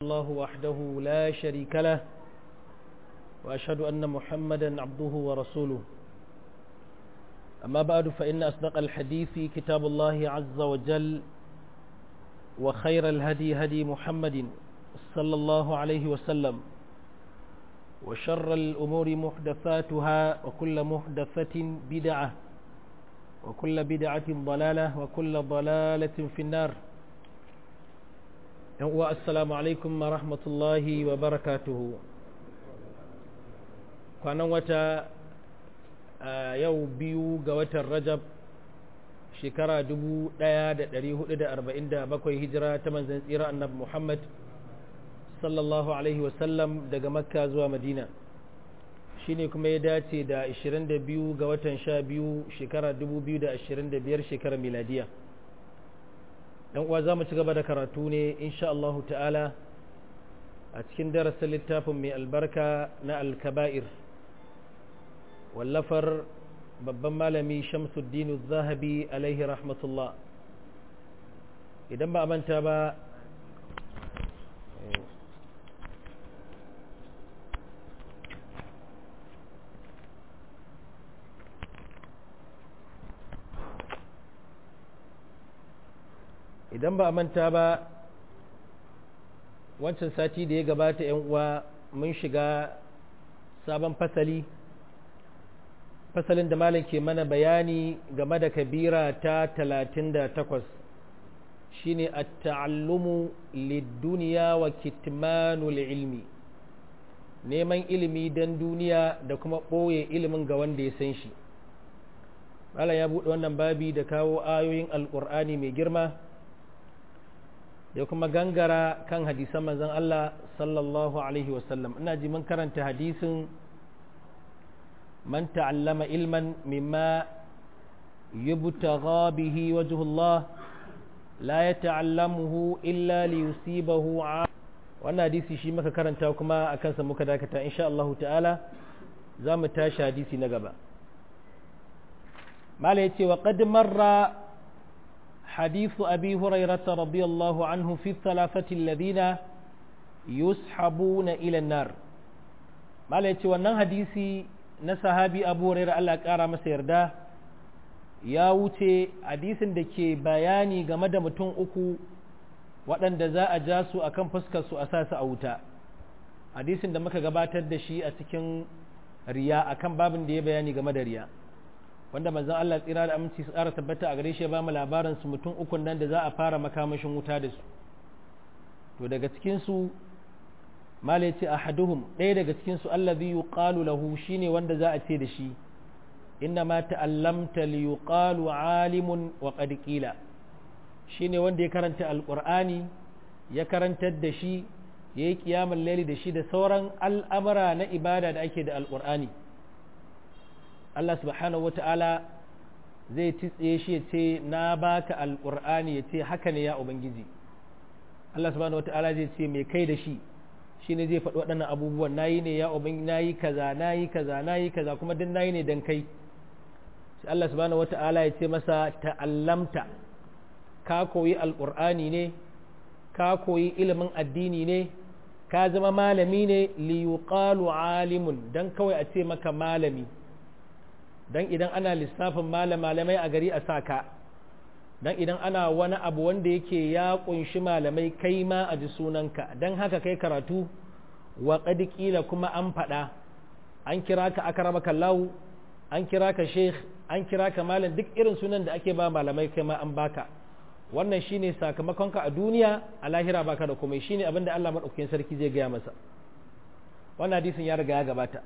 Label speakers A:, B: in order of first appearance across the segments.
A: الله وحده لا شريك له وأشهد أن محمدا عبده ورسوله أما بعد فإن أصدق الحديث كتاب الله عز وجل وخير الهدي هدي محمد صلى الله عليه وسلم وشر الأمور محدثاتها وكل محدثة بدعة وكل بدعة ضلالة وكل ضلالة في النار السلام عليكم ورحمة الله وبركاته kwanan wata yau biyu ga watan rajab shekara 1447 hijira ta manzan tsira annabi muhammad sallallahu alaihi wasallam daga makka zuwa madina shine kuma ya dace da 22 ga watan 12 shekara 2025 shekara miladiya dan uwa za mu ci gaba da karatu ne insha Allah ta'ala a cikin darasin littafin mai albarka na alkaba'ir wallafar babban malami shamsuddin zahabi alaihi rahmatullah idan ba a manta ba idan ba a manta ba wancan sati da ya gabata yan uwa mun shiga sabon fasali fasalin da malam ke mana bayani game da kabira ta talatin da takwas shine at-ta'allumu lid-dunya wa kitmanul ilmi neman ilimi dan duniya da kuma ɓoye ilimin ga wanda ya san shi malam ya buɗe wannan babi da kawo ayoyin alƙur'ani mai girma da kuma gangara kan hadisan manzon Allah sallallahu alaihi wasallam ina ji mun karanta hadisin man ta'allama ilman mimma yubtagha bihi wajhu Allah la yata'allamuhu illa liyusibahu wannan hadisi shi muka karanta kuma akan sa muka dakata insha Allah ta'ala za mu tashi hadisi na gaba mala yace wa qad marra حديث أبي هريرة رضي الله عنه في الثلاثة الذين يسحبون إلى النار ما ليتي wannan hadisi na sahabi Abu Hurairah Allah ƙara masa yarda ya wuce hadisin da ke bayani game da mutum uku waɗanda za a ja su akan fuskar su a sa su a wuta hadisin da muka gabatar da shi a cikin riya akan babin da ya bayani game da riya wanda manzon Allah tsira da aminci su ƙara tabbata a gare shi ya ba mu labarin su mutum ukun nan da za a fara makamashin wuta da su to daga cikin su mala ce ahaduhum ɗaya daga cikin su allazi yuqalu lahu shine wanda za a ce da shi inna ma ta'allamta li yuqalu alimun wa qad qila shine wanda ya karanta alqur'ani ya karantar da shi yayi kiyamul laili da shi da sauran al'amara na ibada da ake da alqur'ani Allah subhanahu wata'ala zai titse shi ya ce na baka alƙur'ani ya ce haka ne ya ubangiji Allah subhanahu wata'ala zai ce mai kai da shi shi ne zai faɗi waɗannan abubuwan nayi ne ya ubangiji nayi kaza nayi kaza nayi kaza kuma duk nayi ne dan kai sai Allah subhanahu wata'ala ya ce masa ta'allamta ka koyi alƙur'ani ne ka koyi ilimin addini ne ka zama malami ne li yuqalu alimun dan kawai a ce maka malami don idan ana lissafin malamai a gari a saka don idan ana wani abu wanda yake ya kunshi malamai kai ma a ji sunanka don haka kai karatu wa ƙila kuma an faɗa an kira ka aka raba kallahu an kira ka sheikh an kira ka malam duk irin sunan da ake ba malamai kai ma an baka wannan shine sakamakonka a duniya a lahira baka da komai shine abin da Allah madaukakin sarki zai gaya masa wannan hadisin ya riga ya gabata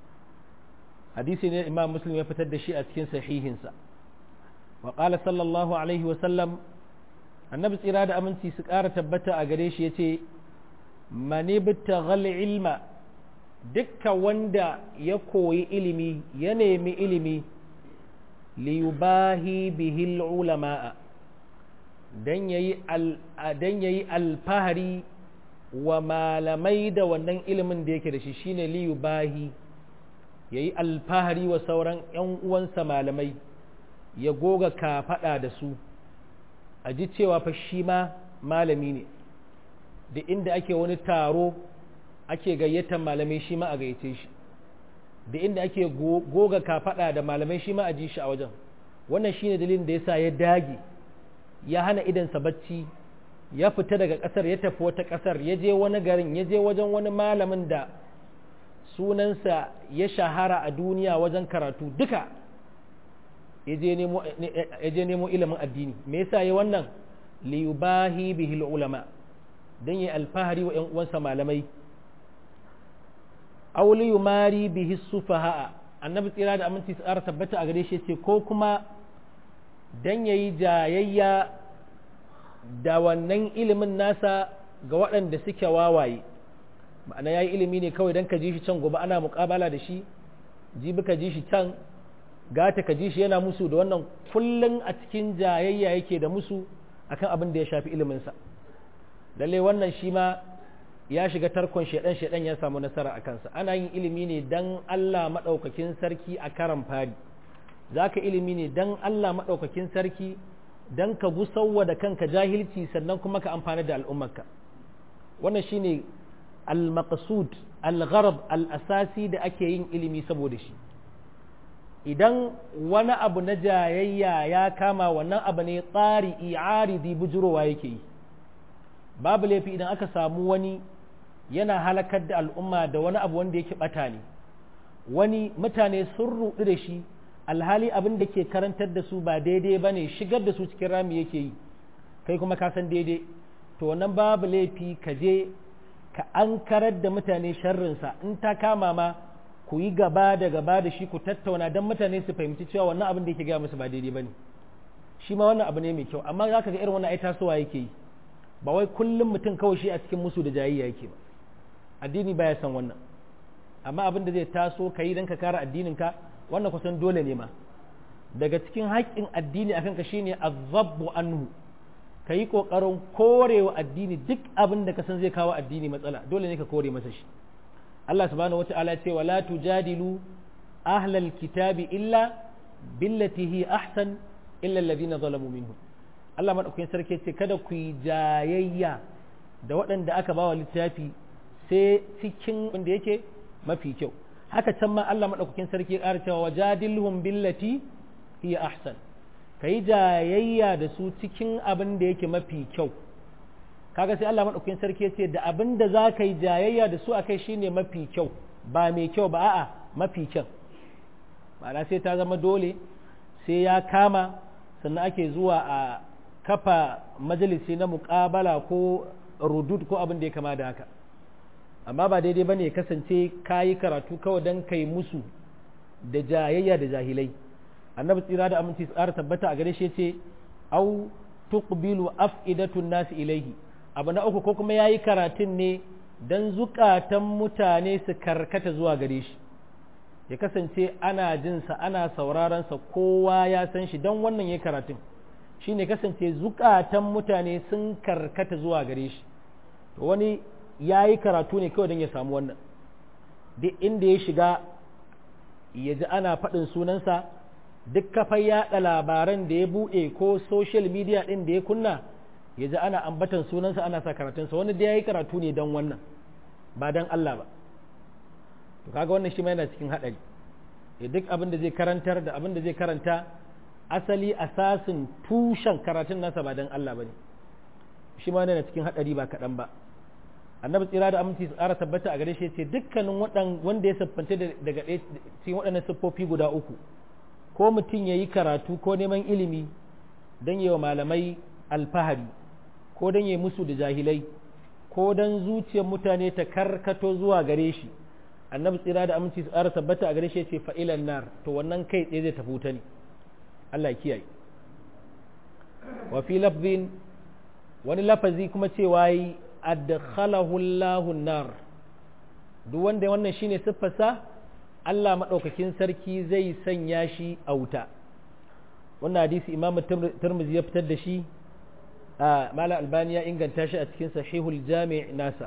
A: hadisi ne imam muslim ya fitar da shi a cikin sahihinsa wa qala sallallahu alaihi wa sallam annabi tsira da aminci su ƙara tabbata a gare shi yace mani bitaghal ilma dukka wanda ya koyi ilimi ya nemi ilimi li yubahi bihi ulama'a dan yayi dan yayi alfahari wa malamai da wannan ilimin da yake da shi shine li yubahi ya yi alfahari wa sauran ‘yan uwansa malamai ya goga kafaɗa da su a ji cewa fa shi ma malami ne da inda ake wani taro ake gayyatar malamai shi ma a gayyace shi da inda ake goga kafaɗa da malamai shi ma a ji shi a wajen wannan shine dalilin da yasa ya dage ya hana idansa bacci ya fita daga ƙasar ya tafi wata ƙasar ya je wani garin ya je wajen wani malamin da sunansa ya shahara a duniya wajen karatu duka ya je nemo ilimin addini me yasa ya wannan liyubahi bihil ulama don yi alfahari wa ‘yan uwansa malamai auli yumari bihi sufaha'a annabi tsira da aminci tsara tabbata a gare shi ce ko kuma don ya yi jayayya da wannan ilimin nasa ga waɗanda suke wawaye ma'ana ya yi ilimi ne kawai don ka ji shi can gobe ana muƙabala da shi jibi ka ji shi can gata ka ji shi yana musu da wannan kullum a cikin jayayya yake da musu akan abin da ya shafi iliminsa lalle wannan shi ma ya shiga tarkon shaidan shaidan ya samu nasara a kansa ana yin ilimi ne dan Allah maɗaukakin sarki a karan fari za ka ilimi ne dan Allah maɗaukakin sarki dan ka gusauwa da kanka jahilci sannan kuma ka amfani da al'ummarka wannan shine al-maqsud al-gharab al-asasi da ake yin ilimi saboda shi idan wani abu na jayayya ya kama wannan abu ne tsari i'aridi bujurowa yake yi babu laifi idan aka samu wani yana halakar da al'umma da wani abu wanda yake bata ne wani mutane sun rudu da shi alhali abin da ke karantar da su ba daidai ba ne shigar da su cikin rami yake yi kai kuma ka san daidai to wannan babu laifi ka je ka an karar da mutane sharrinsa in ta kama ma ku yi gaba da gaba da shi ku tattauna don mutane su fahimci cewa wannan abin da yake gaya musu ba daidai ba ne shi ma wannan abu ne mai kyau amma za ka ga irin wannan ai tasowa yake yi ba wai kullum mutum kawai shi a cikin musu da jayayya yake ba addini baya san wannan amma abin da zai taso ka yi don ka kare addininka wannan kusan dole ne ma daga cikin haƙƙin addini akan ka shine azabbu anhu ka yi ƙoƙarin korewa addini duk abin da ka san zai kawo addini matsala dole ne ka kore masa shi Allah subhanahu wata'ala ya ce wala tujadilu ahlal kitabi illa billati hi ahsan illa alladhina zalamu minhum Allah madaukakin sarki ce kada ku yi jayayya da waɗanda aka bawa littafi sai cikin wanda yake mafi kyau haka can ma Allah madaukakin sarki ya ƙara cewa wajadilhum billati hiya ahsan kai jayayya da su cikin abin da yake mafi kyau kaga sai Allah madaukakin sarki ya ce da abin da za ka yi jayayya da su akai shine mafi kyau ba mai kyau ba a'a mafi kyau ma'ana sai ta zama dole sai ya kama sannan ake zuwa a kafa majalisi na muƙabala ko rudud ko abin da ya kama da haka amma ba daidai ba ne kasance ka yi karatu kawai don kai musu da jayayya da jahilai annabi tsira da aminci tsara tabbata a gare shi ce au tuqbilu af'idatun nasi ilaihi abu na uku ko kuma yayi karatun ne dan zukatan mutane su karkata zuwa gare shi ya kasance ana jinsa ana sauraron sa kowa ya san shi dan wannan yayi karatun shine kasance zukatan mutane sun karkata zuwa gare shi to wani ya yi karatu ne kawai don ya samu wannan duk inda ya shiga ya ji ana faɗin sunansa duk kafar yaɗa labaran da ya buɗe ko social media ɗin da ya kunna ya ji ana ambatan sunansa ana sa karatunsa wani da ya yi karatu ne don wannan ba don Allah ba to kaga wannan shi ma yana cikin haɗari duk abin da zai karantar da abin da zai karanta asali asasin tushen karatun nasa ba don Allah ba ne shi ma yana cikin haɗari ba kaɗan ba annabi tsira da aminci su ƙara tabbata a gare shi ce dukkanin wanda ya siffanta daga cikin waɗannan siffofi guda uku ko mutum ya yi karatu ko neman ilimi don yi wa malamai alfahari ko don yi musu da jahilai ko don zuciyar mutane ta karkato zuwa gare shi annabi tsira da aminci su ƙara tabbata a gare shi ce fa'ilan nar to wannan kai tsaye zai tafi wuta ne Allah ya kiyaye wa fi lafzin wani lafazi kuma cewa yi adkhalahu Allahu nar duk wanda wannan shine siffarsa Allah madaukakin sarki zai sanya shi a wuta wannan hadisi Imam Tirmidhi ya fitar da shi a Malam Albani ya inganta shi a cikin Sahihul Jami' nasa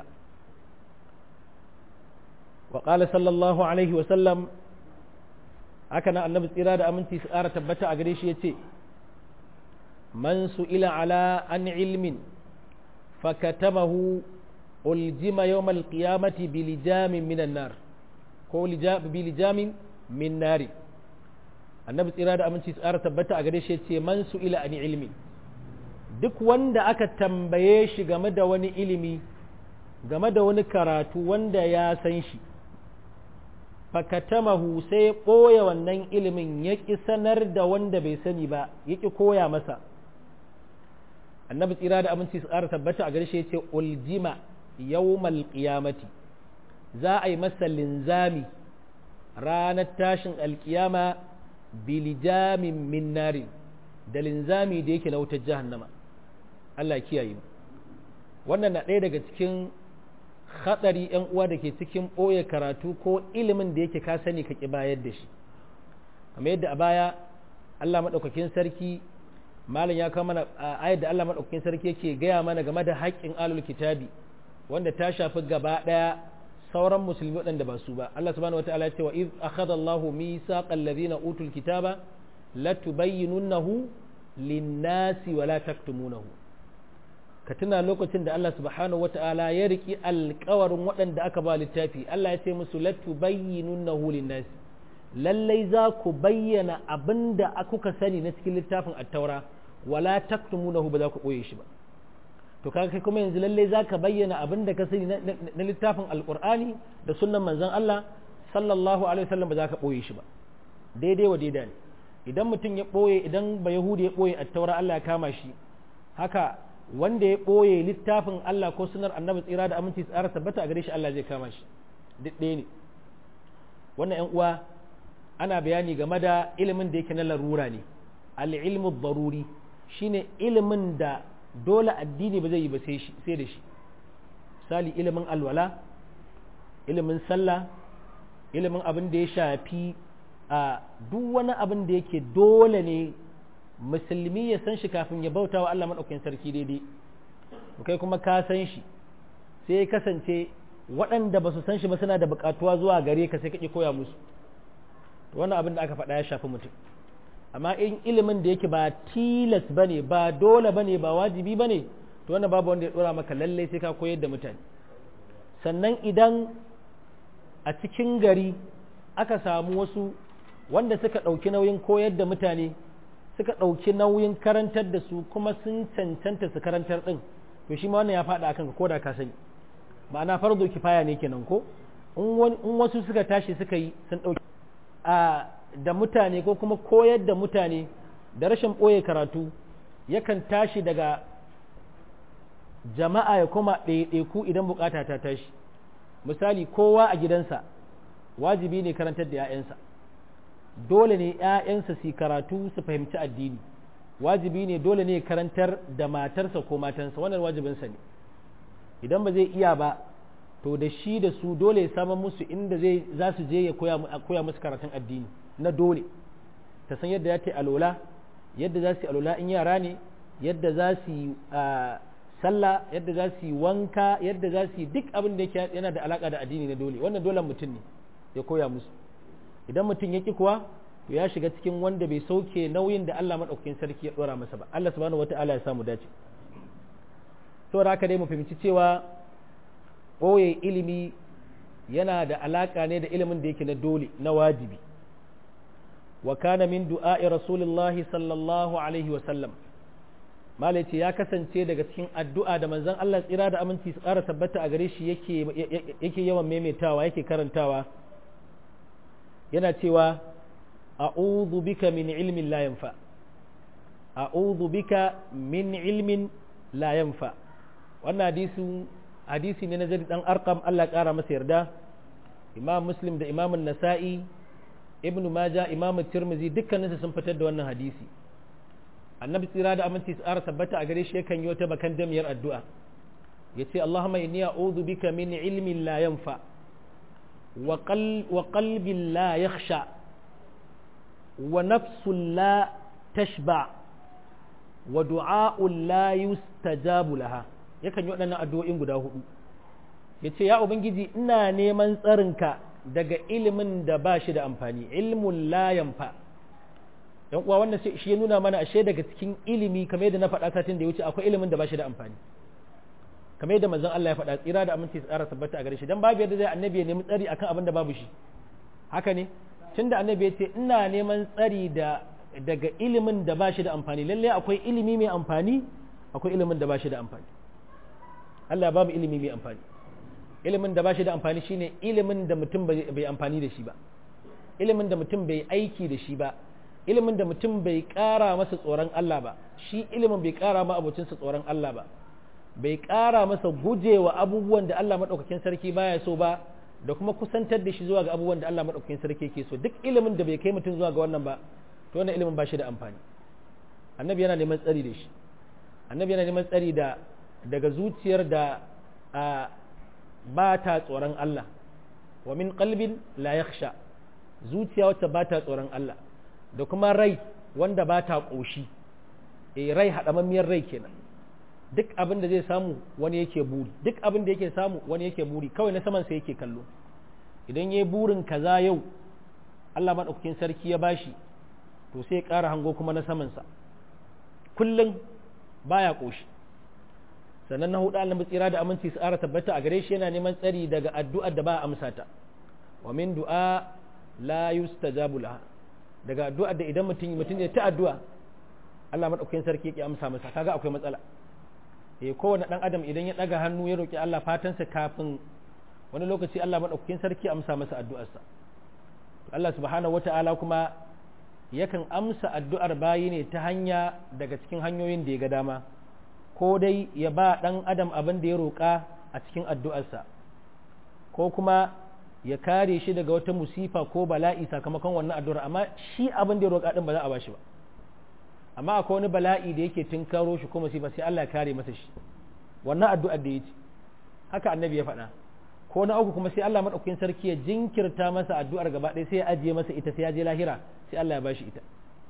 A: wa qala sallallahu alaihi wa sallam haka nan annabi tsira da aminci su ƙara tabbata a gare shi yace man su ila ala an ilmin fakatamahu uljima yawmal qiyamati bilijamin minan nar ko bilijamin min nari annabi tsira da aminci tsara tabbata a gare shi ce man su ila ani ilmi duk wanda aka tambaye shi game da wani ilimi game da wani karatu wanda ya san shi fakatamahu sai ya ɓoye wannan ilimin ya ƙi sanar da wanda bai sani ba ya ƙi koya masa annabi tsira da aminci su ƙara tabbata a garshe ce uljima yawmal qiyamati za a yi masa linzami ranar tashin alkiyama bilijamin min narin da linzami da yake na wutar jahannama Allah kiyaye mu wannan na ɗaya daga cikin hatsari ‘yan uwa da ke cikin ɓoye karatu ko ilimin da yake ka sani ka ƙi bayar da shi kamar yadda a baya Allah maɗaukakin sarki malam ya kawo mana ayar da Allah maɗaukakin sarki yake gaya mana game da haƙƙin alul kitabi wanda ta shafi gaba ɗaya sauran musulmi waɗanda ba su ba Allah subhanahu wataala ya ce wa iz akhadha Allahu mithaqal ladina utul kitaba latubayyinunahu lin-nasi wa la taktumunahu ka tuna lokacin da Allah subhanahu wata'ala ya riki alkawarin waɗanda aka ba littafi Allah ya ce musu latu bayyinunnahu linnasi lallai za ku bayyana abin da kuka sani na cikin littafin attaura wala taktumunahu ba za ku ɓoye shi ba to kaga kai kuma yanzu lallai za ka bayyana abin da ka sani na littafin alƙur'ani da sunnan manzon Allah sallallahu alaihi wasallam ba za ka ɓoye shi ba daidai wa daidai ne idan mutum ya ɓoye idan ba yahudi ya ɓoye attaura Allah ya kama shi haka wanda ya ɓoye littafin Allah ko sunar annabi tsira da aminci tsara tabbata a gare shi Allah zai kama shi duk ɗaya ne wannan ‘yan uwa ana bayani game da ilimin da yake na larura ne al'ilmu baruri shine ilimin da dole addini ba zai yi ba sai da shi misali ilimin alwala ilimin sallah ilimin abin da ya shafi a duk wani abin da yake dole ne musulmi ya san shi kafin ya bauta wa Allah maɗaukakin sarki daidai kai kuma ka san shi sai ya kasance waɗanda ba su san shi ba suna da buƙatuwa zuwa gare ka sai ka ƙi koya musu wannan abin da aka faɗa ya shafi mutum amma in ilimin da yake ba tilas ba ne ba dole ba ne ba wajibi ba ne to wannan babu wanda ya ɗora maka lallai sai ka koyar da mutane sannan idan a cikin gari aka samu wasu wanda suka ɗauki nauyin koyar da mutane suka ɗauki nauyin karantar da su kuma sun cancanta su karantar ɗin to shi ma wannan ya faɗa akan ko da ka sani ma'ana fardo kifaya ne kenan ko in wasu suka tashi suka yi sun ɗauki a da mutane ko kuma koyar da mutane da rashin ɓoye karatu yakan tashi daga jama'a ya koma ɗaiɗaiku idan bukata ta tashi misali kowa a gidansa wajibi ne karantar da 'ya'yansa dole ne ‘ya'yansa su karatu su fahimci addini wajibi ne dole ne karantar da matarsa ko matansa wannan wajibinsa ne idan ba zai iya ba to da shi da su dole ya samun musu inda zai za su je ya koya musu karatun addini na dole ta san yadda ya ta alola yadda za su yi alola in yara ne yadda za su yi sallah yadda za su yi wanka yadda za su yi duk abin da yake yana da alaka da addini na dole wannan dole mutum ne ya koya musu idan mutum ya ki kuwa to ya shiga cikin wanda bai sauke nauyin da Allah madaukakin sarki ya dora masa ba Allah subhanahu wataala ya samu dace saboda haka dai mu fahimci cewa ɓoye ilimi yana da alaƙa ne da ilimin da yake na dole na wajibi wa kana min du'a'i rasulillahi sallallahu alaihi wa sallam malai ce ya kasance daga cikin addu'a da manzon Allah tsira da aminci su ƙara tabbata a gare shi yake yake yawan maimaitawa yake karantawa yana cewa a'udhu bika min ilmin la yanfa a'udhu bika min ilmin la yanfa wannan hadisin hadisi ne na zai dan arkam Allah ƙara masa yarda imam muslim da imam nasa'i ibn maja imam tirmizi dukkaninsu sun fitar da wannan hadisi annabi tsira da aminci tsara tabbata a gare shi yakan yi wata bakan damiyar addu'a ya ce allahumma inni a'udhu bika min ilmin la yanfa wa qalbin la yakhsha wa nafsun la tashba wa du'a'un la yustajabu laha yakan yi waɗannan addu'o'in guda hudu ya ce ya ubangiji ina neman tsarinka daga ilimin da ba shi da amfani ilmun layan fa yan uwa wannan shi ya nuna mana ashe daga cikin ilimi kamar yadda na faɗa satin da ya wuce akwai ilimin da ba shi da amfani kamar yadda manzon Allah ya faɗa tsira da aminci su ƙara tabbata a gare shi dan babu yadda zai annabi ya nemi tsari akan abin da babu shi haka ne tunda annabi ya ce ina neman tsari da daga ilimin da ba shi da amfani lalle akwai ilimi mai amfani akwai ilimin da ba shi da amfani Allah babu ilimi mai amfani ilimin da ba shi da amfani shine ilimin da mutum bai amfani da shi ba ilimin da mutum bai aiki da shi ba ilimin da mutum bai ƙara masa tsoron Allah ba shi ilimin bai ƙara ma abocinsa tsoron Allah ba bai ƙara masa gujewa abubuwan da Allah maɗaukakin sarki baya so ba da kuma kusantar da shi zuwa ga abubuwan da Allah maɗaukakin sarki ke so duk ilimin da bai kai mutum zuwa ga wannan ba to wannan ilimin ba shi da amfani annabi yana neman tsari da shi annabi yana neman tsari da daga zuciyar da a ba ta tsoron Allah wa min qalbin la yakhsha zuciya wacce ba ta tsoron Allah da kuma rai wanda ba ta ƙoshi e rai haɗamammiyar rai kenan duk abin da zai samu wani yake buri duk abin da yake samu wani yake buri kawai na saman sa yake kallo idan yayi burin kaza yau Allah madaukakin sarki ya bashi to sai ya ƙara hango kuma na saman sa kullum baya ƙoshi sannan na hudu Allah tsira da aminci su ƙara tabbata a gare shi yana neman tsari daga addu'ar da ba a amsa ta wa min du'a la yustajabu laha daga addu'a da idan mutum mutum ya ta addu'a Allah madaukakin sarki ya amsa masa kaga akwai matsala eh kowane dan adam idan ya daga hannu ya roki Allah fatansa kafin wani lokaci Allah madaukakin sarki ya amsa masa addu'arsa Allah subhanahu wata'ala kuma yakan amsa addu'ar bayi ne ta hanya daga cikin hanyoyin da ya ga dama ko dai ya ba dan adam abin da ya roka a cikin addu'arsa ko kuma ya kare shi daga wata musifa ko bala'i sakamakon wannan addu'ar amma shi abin da ya roƙa din ba za a bashi ba amma akwai wani bala'i da yake tunkaro shi ko musifa sai Allah ya kare masa shi wannan addu'ar da yake haka annabi ya faɗa ko na uku kuma sai Allah madaukakin sarki ya jinkirta masa addu'ar gaba ɗaya sai ya ajiye masa ita sai ya je lahira sai Allah ya bashi ita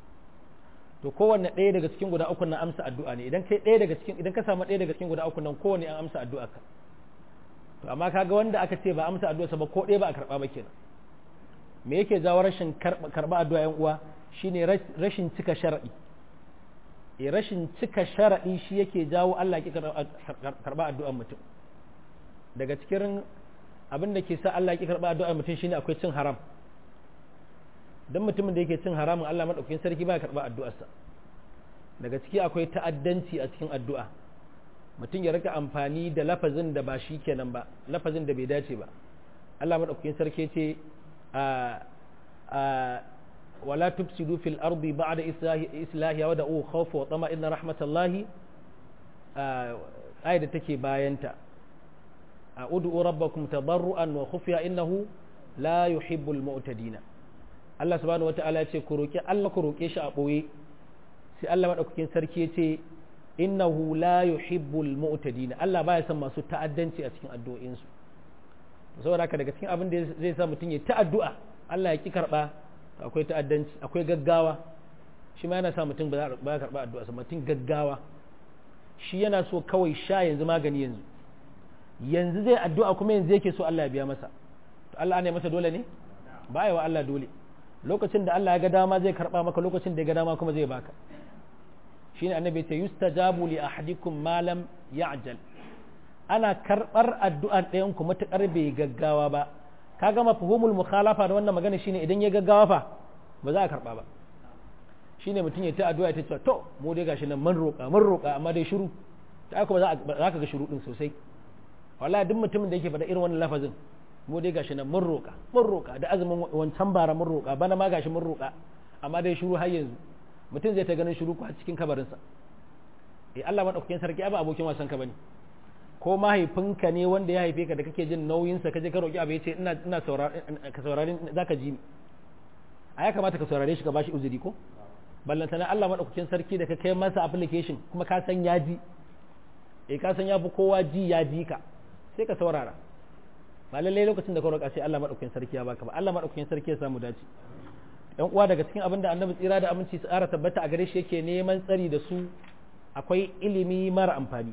A: to kowanne ɗaya daga cikin guda uku nan amsa addu'a ne idan kai ɗaya daga cikin idan ka samu ɗaya daga cikin guda uku nan kowanne an amsa addu'a ka to amma kaga wanda aka ce ba amsa addu'a ba ko ɗaya ba a karɓa ba kenan me yake jawo rashin karɓa addu'a yan uwa shine rashin cika shar'i e rashin cika shar'i shi yake jawo Allah ki karɓa addu'ar mutum daga cikin abin da ke sa Allah ki karɓa addu'ar mutum shine akwai cin haram dan mutumin da yake cin haramun Allah madaukakin sarki ba ya karɓa addu'arsa daga ciki akwai ta'addanci a cikin addu'a mutum ya rika amfani da lafazin da ba shi kenan ba lafazin da bai dace ba Allah madaukakin sarki ce a a wala tufsidu fil ardi ba'da islahi wa da'u khawfa wa tama inna rahmatallahi ayat da take bayanta a'udhu rabbakum tadarruan wa khufiya innahu la yuhibbul mu'tadina Allah subhanahu wata'ala ya ce ku roki Allah ku roke shi a boye sai Allah madaukakin sarki ya ce innahu la yuhibbul mu'tadin Allah baya son masu ta'addanci a cikin addu'o'insu saboda haka daga cikin abin da zai sa mutum ya ta'addu'a Allah ya ki karba akwai ta'addanci akwai gaggawa shi ma yana sa mutum ba ya karba addu'a sa mutum gaggawa shi yana so kawai sha yanzu magani yanzu yanzu zai addu'a kuma yanzu yake so Allah ya biya masa to Allah ne masa dole ne ba wa Allah dole lokacin da Allah ya ga dama zai karba maka lokacin da ya ga dama kuma zai baka shine annabi ce yustajabu li ahadikum ma lam ya'jal ana karbar addu'ar ɗayan ku matakar bai gaggawa ba kaga mafhumul mukhalafa da wannan magana shine idan ya gaggawa fa ba za a karba ba shine mutum ya ta addu'a ta ce to mu dai gashi nan mun roƙa mun roƙa amma dai shiru ta kuma za ka ga shiru din sosai wallahi duk mutumin da yake faɗa irin wannan lafazin mu dai gashi nan mun roƙa mun roƙa da azumin wancan bara mun roƙa bana ma gashi mun roƙa amma dai shiru har yanzu mutum zai ta ganin shiru ko a cikin kabarinsa eh Allah madaukakin sarki ba abokin wasan ka bane ko mahaifinka ne wanda ya haife ka da kake jin nauyin sa kaje ka roki abu yace ina ina saurare ka saurare zaka ji ni a ya kamata ka saurare shi ka bashi uzuri ko ballanta na Allah madaukakin sarki da ka kai masa application kuma ka san ya ji eh ka san ya fi kowa ji ya ji ka sai ka saurara ba lallai lokacin da ka roƙa sai Allah madaukakin sarki ya baka ba Allah madaukakin sarki ya samu dace yan uwa daga cikin abin da annabi tsira da aminci su ƙara tabbata a gare shi yake neman tsari da su akwai ilimi mara amfani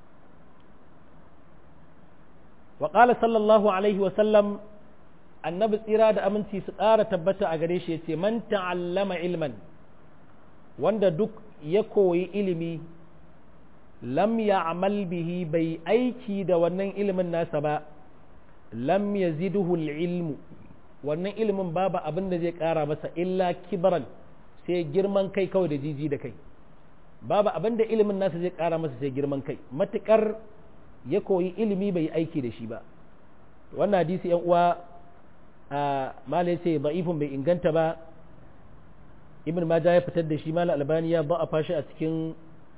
A: wa qala sallallahu alaihi wa sallam annabi tsira da aminci su ƙara tabbata a gare shi yace man ta'allama ilman wanda duk ya koyi ilimi lam ya'mal bihi bai aiki da wannan ilimin nasa ba lam yazidhu ilmu wannan ilimin babu abin da zai kara masa illa kibran sai girman kai kawai da jiji da kai babu abin da ilimin nasa zai kara masa sai girman kai matukar ya koyi ilimi bai aiki da shi ba wannan hadisi yan uwa a malai ce da'ifun bai inganta ba ibn maja ya fitar da shi malai albani ya ba a fashi a cikin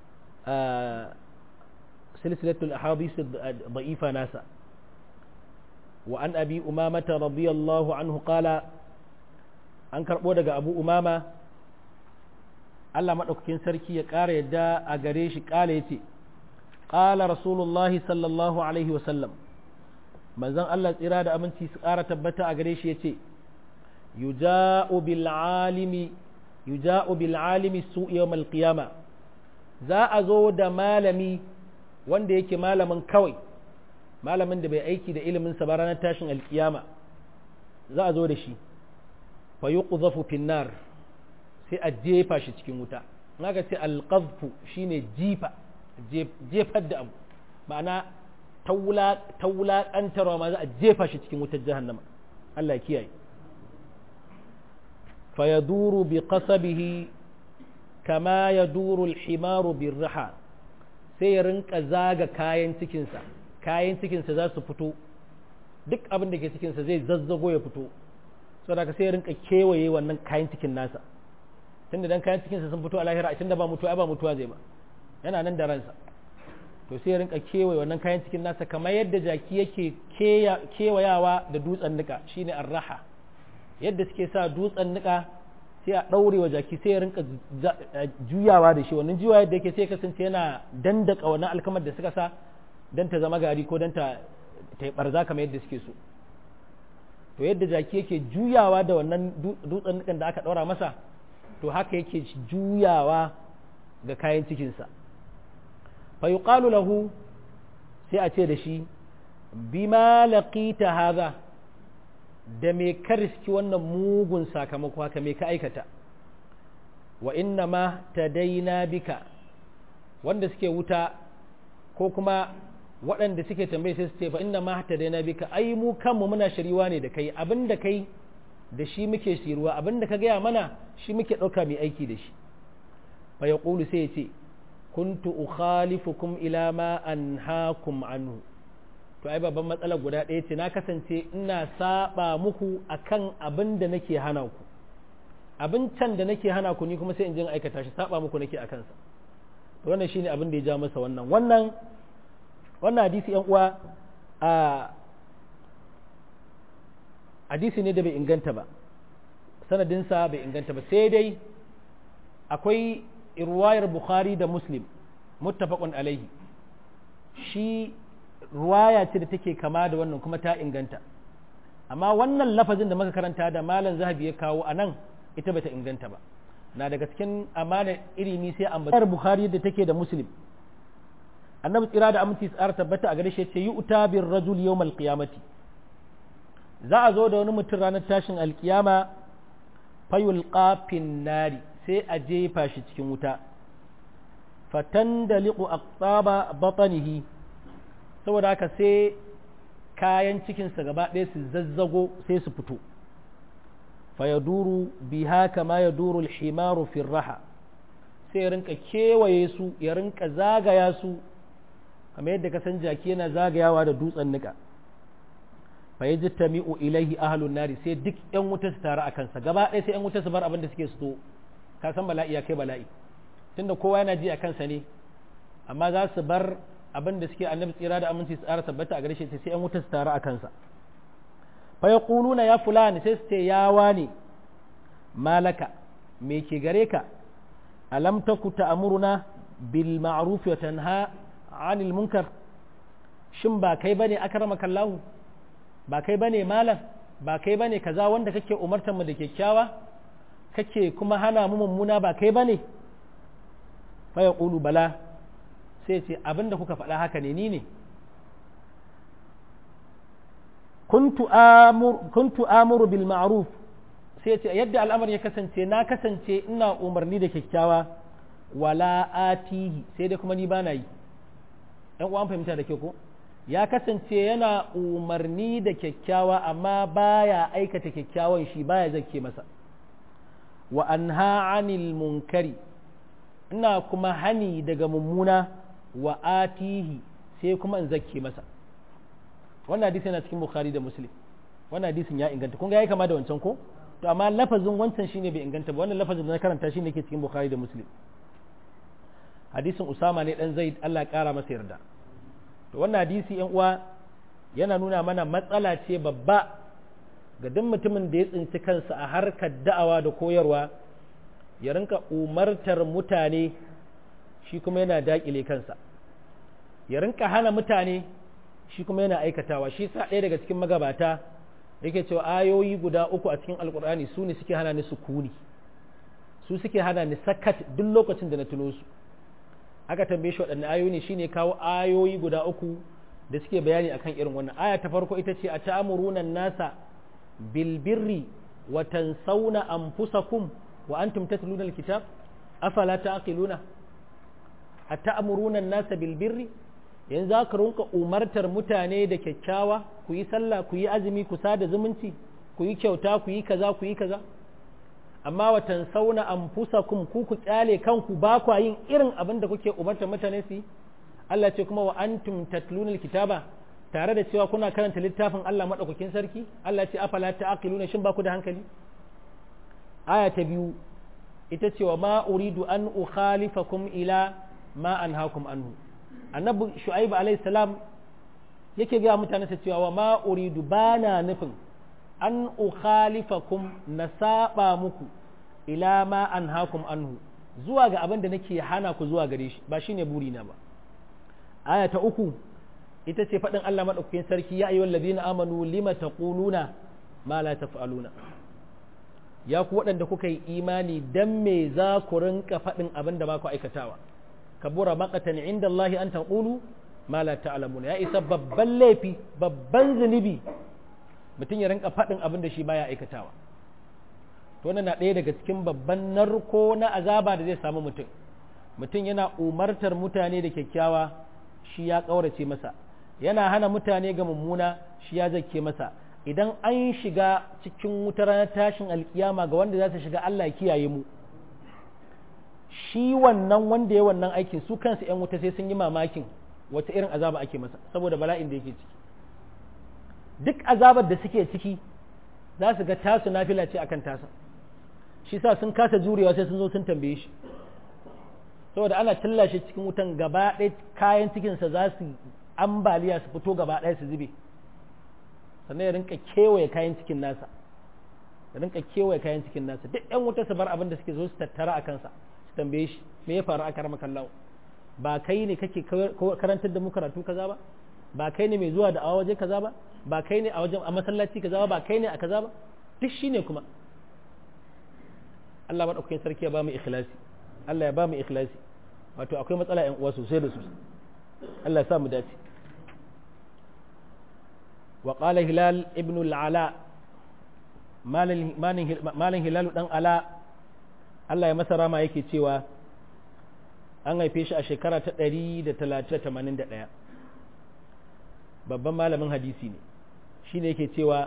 A: silsilatul ahadith da'ifa nasa wa an abi umamata radiyallahu anhu qala an karbo daga abu umama Allah madaukakin sarki ya ƙara yadda a gare shi ƙala yace qala rasulullahi sallallahu alaihi wa sallam manzon Allah tsira da aminci su ƙara tabbata a gare shi ya ce yuja'u bil alimi yuja'u bil alimi su yawmal qiyama za a zo da malami wanda yake malamin kawai malamin da bai aiki da ilimin sa ba ranar tashin alkiyama za a zo da shi fa yuqdhafu fin nar sai a jefa shi cikin wuta naga ce alqadhfu shine jifa jefar da abu ma'ana ta wulaƙantarwa ma za a jefa shi cikin wutar jahannama Allah kiyaye fa ya duru bi qasabihi kama ya duru alhimaru bin raha sai ya rinka zaga kayan cikinsa kayan cikinsa za su fito duk abin da ke cikinsa zai zazzago ya fito saboda sai ya rinka kewaye wannan kayan cikin nasa tunda dan kayan cikinsa sun fito a lahira tunda ba mutuwa ba mutuwa zai ba yana nan da ransa to sai ya rinka kewaye wannan kayan cikin nasa kamar yadda jaki yake kewayawa da dutsen nika shine arraha yadda suke sa dutsen nika sai a ɗaure wa jaki sai ya rinka juyawa da shi wannan juyawa yadda yake sai kasance yana dandaka wannan alkamar da suka sa don ta zama gari ko don ta ta barza kamar yadda suke so to yadda jaki yake juyawa da wannan dutsen nikan da aka ɗaura masa to haka yake juyawa ga kayan cikinsa fa yuqalu lahu sai a ce da shi bima laqita hadha da me ka riski wannan mugun sakamako haka me ka aikata wa inna ma tadaina bika wanda suke wuta ko kuma waɗanda suke tambaye sai su ce fa inna ma tadaina bika ai mu kanmu muna shiriwa ne da kai abinda kai da shi muke shiruwa abinda ka gaya mana shi muke ɗauka mai aiki da shi fa yaqulu sai ya ce kuntu ukhalifukum ila ma anhaakum anhu to ai babban matsalar guda ɗaya ce na kasance ina saba muku akan abin da nake hana ku abin can da nake hana ku ni kuma sai in jin aikata shi saba muku nake akan sa to wannan shine abin da ya ja masa wannan wannan wannan hadisi yan uwa a hadisi ne da bai inganta ba sanadinsa bai inganta ba sai dai akwai ruwayar bukhari da muslim muttafaqun alaihi shi ruwaya ce da take kama da wannan kuma ta inganta amma wannan lafazin da muka karanta da malam zahabi ya kawo a nan ita bata inganta ba na daga cikin amana iri ni sai ambatar bukhari da take da muslim annabi tsira da aminci tsara tabbata a gare shi ce yi uta bir rajul yawmal qiyamati za a zo da wani mutum ranar tashin alkiyama fayul qafin nari sai a jefa shi cikin wuta fatan da liƙu aqtaba batanihi saboda haka sai kayan cikinsa gaba ɗaya su zazzago sai su fito fayaduru biha kama ya duru alhimaru fi raha sai ya rinka kewaye su ya rinka zagaya su kamar yadda ka san jaki yana zagayawa da dutsen nika fa yaji tami'u ilaihi ahlun nari sai duk yan wuta su taru a kansa gaba ɗaya sai yan wuta su bar abin da suke su ka san bala'i ya kai bala'i tunda kowa yana ji a kansa ne amma za su bar abin da suke annabi tsira da aminci su tsara tabbata a gare shi sai yan wuta su taru a kansa fa yaquluna ya fulani sai su ce ya wani malaka me ke gare ka alam taku ta'muruna bil ma'ruf wa tanha 'anil munkar shin ba kai bane akramaka Allah ba kai bane malam ba kai bane kaza wanda kake umartar mu da kyakkyawa kake kuma hana mu mummuna ba kai bane fa yaqulu bala sai ce abinda kuka faɗa haka ne ni ne kuntu amur kuntu amuru bil ma'ruf sai ce yadda al'amar ya kasance na kasance ina umarni da kyakkyawa wala atihi sai dai kuma ni bana yi ɗan uwan fahimta da ke ko ya kasance yana umarni da kyakkyawa amma baya aikata kyakkyawan shi baya zake masa wa anha anil munkari ina kuma hani daga mummuna wa atihi sai kuma in zake masa wannan hadisi yana cikin bukhari da muslim wannan hadisin ya inganta kun ga ya kama da wancan ko to amma lafazin wancan shine bai inganta ba wannan lafazin da na karanta shine ke cikin bukhari da muslim hadisin usama ne dan zaid Allah ya kara masa yarda to wannan hadisi yan uwa yana nuna mana matsala ce babba ga duk mutumin da ya tsinci kansa a harkar da'awa da koyarwa ya rinka umartar mutane shi kuma yana dakile kansa ya rinka hana mutane shi kuma yana aikatawa shi sa ɗaya daga cikin magabata yake cewa ayoyi guda uku a cikin alkur'ani su ne suke hana ni sukuni su suke hana ni sakat duk lokacin da na tuno su aka tambaye shi waɗanne ayoyi ne shine kawo ayoyi guda uku da suke bayani akan irin wannan aya ta farko ita ce a ta'amuruna nasa bil birri wa tansawna anfusakum wa antum tatluna alkitab afala ta'qiluna a ta'amuruna nasa bil birri yanzu za ka rinka umartar mutane da kyakkyawa ku yi sallah ku yi azumi ku sada zumunci ku yi kyauta ku yi kaza ku yi kaza amma watan sauna an fusakum ku ku kyale kanku ba ku yin irin abin da kuke umartar mutane su yi Allah ce kuma wa antum tatluna alkitaba tare da cewa kuna karanta littafin Allah madaukakin sarki Allah ce afala ta'qiluna shin ba ku da hankali aya ta biyu ita ce wa ma uridu an ukhalifakum ila ma anhaakum anhu annabi shu'aib alayhi salam yake ga mutane sa cewa wa ma uridu bana nufin an ukhalifakum na saba muku ila ma anhaakum anhu zuwa ga abin da nake hana ku zuwa gare shi ba shine burina ba aya ta uku ita ce faɗin Allah maɗaukakin sarki ya ayyuhal ladina amanu lima taquluna ma la taf'aluna ya ku waɗanda kuka yi imani dan me za ku rinka faɗin abin da ba ku aikatawa kabura maqatan inda Allah an taqulu ma la ta'lamuna ya isa babban laifi babban zunubi mutum ya rinka faɗin abin da shi baya aikatawa to wannan na ɗaya daga cikin babban narko na azaba da zai samu mutum mutum yana umartar mutane da kyakkyawa shi ya ƙaurace masa yana hana mutane ga mummuna shi ya zake masa idan an shiga cikin wutar ranar tashin alkiyama ga wanda za su shiga Allah kiyaye mu shi wannan wanda ya wannan aikin su kansu ‘yan wuta sai sun yi mamakin wata irin azaba ake masa saboda bala'in da yake ciki duk azabar da suke ciki za su ga tasu nafila ce akan tasa shi sa sun kasa jurewa sai sun zo sun tambaye shi saboda ana shi cikin wutan gaba ɗaya kayan cikinsa za su ambaliya su fito gaba ɗaya su zube sannan ya rinka kewaye kayan cikin nasa ya rinka kewaye kayan cikin nasa duk yan wuta su bar abin da suke zo su tattara a kansa su tambaye shi me ya faru a karama kallawo ba kai ne kake karantar da mu karatu kaza ba ba kai ne mai zuwa da awa waje kaza ba ba kai ne a wajen a masallaci kaza ba ba kai ne a kaza ba duk shine kuma Allah madaukakin sarki ya ba mu ikhlasi Allah ya ba mu ikhlasi wato akwai matsala ƴan uwa sosai da sosai Allah ya sa mu dace wa qala hilal ibn al-ala malin hilal dan ala Allah ya masa rama yake cewa an haife shi a shekara ta 181 babban malamin hadisi ne shine yake cewa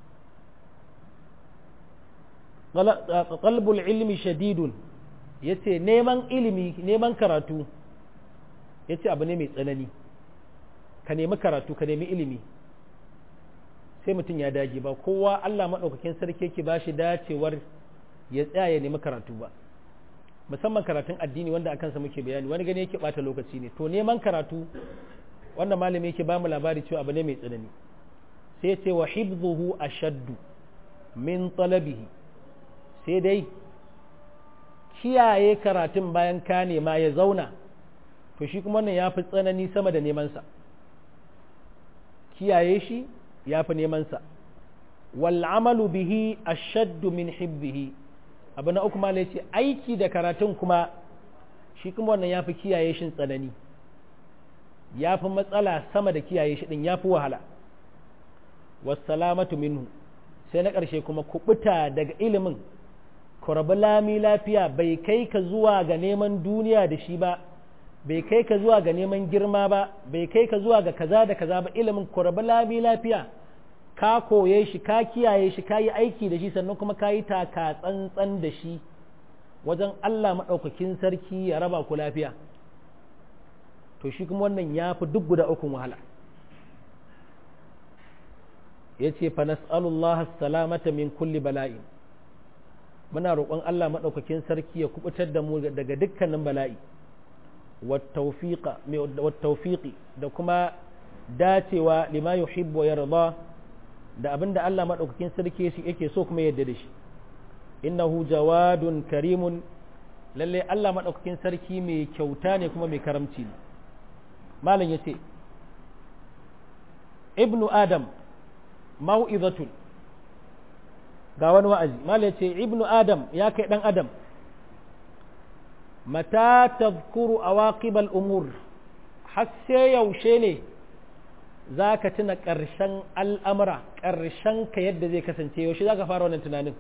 A: qalbul ilmi shadidun yace neman ilimi neman karatu yace abu ne mai tsanani ka nemi karatu ka nemi ilimi sai mutum ya dage ba kowa Allah maɗaukakin sarki yake ba shi dacewar ya tsaya ya nemi karatu ba musamman karatun addini wanda akan sa muke bayani wani gani yake bata lokaci ne to neman karatu wanda malami yake ba mu labari cewa abu ne mai tsanani sai ya ce wa hibzuhu ashaddu min talabihi sai dai kiyaye karatun bayan ka nema ya zauna to shi kuma wannan ya fi tsanani sama da nemansa kiyaye shi ya fi nemansa wal'amalu bihi ashaddu min hibbihi abu na uku malai ce aiki da karatun kuma shi kuma wannan ya fi kiyaye shi tsanani ya fi matsala sama da kiyaye shi din ya fi wahala wassalamatu minhu sai na ƙarshe kuma kubuta daga ilimin kurabi lami lafiya bai kai ka zuwa ga neman duniya da shi ba bai kai ka zuwa ga neman girma ba bai kai ka zuwa ga kaza da kaza ba ilimin kuraba lami lafiya ka koye shi ka kiyaye shi ka yi aiki da shi sannan kuma ka yi taka tsantsan da shi wajen Allah maɗaukakin sarki ya raba ku lafiya to shi kuma wannan ya fi duk guda ukun wahala ya ce fa nas'alullah salamata min kulli bala'i muna roƙon Allah maɗaukakin sarki ya kubutar da mu daga dukkanin bala'i wattaufiƙi da kuma dacewa lima yuhibbu wa yarda da abinda Allah maɗaukakin sarki yake so kuma yadda da shi innahu jawadun karimun lalle Allah maɗaukakin sarki mai kyauta ne kuma mai karamci ne malam ya ce ibnu adam mau'izatun ga wani wa'azi malam ya ce ibnu adam ya kai ɗan adam mata tazkuru awaqibal umur har sai yaushe ne za ka tuna ƙarshen al'amura ƙarshen ka yadda zai kasance yaushe za ka fara wannan tunanin